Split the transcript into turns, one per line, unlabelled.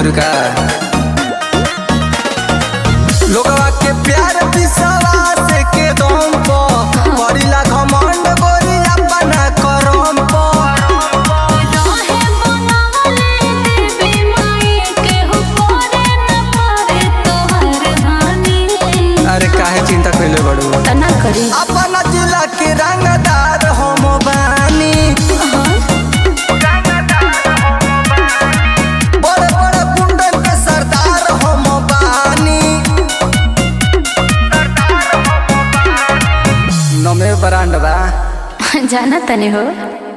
तारू का लोगवा के प्यार विश्वास के दम पर करिला घमंड गोरी अपना करम पर
रहे बनावले देवी माई केहू करे न पावे तोहर हानि
अरे काहे चिंता कइले बड़ू
तना करी
अपना जिला के रंगदार हम बानी बड़े बड़े गुंडन के सरदार हम बानी नमे ब्रांड बा
जाना तने हो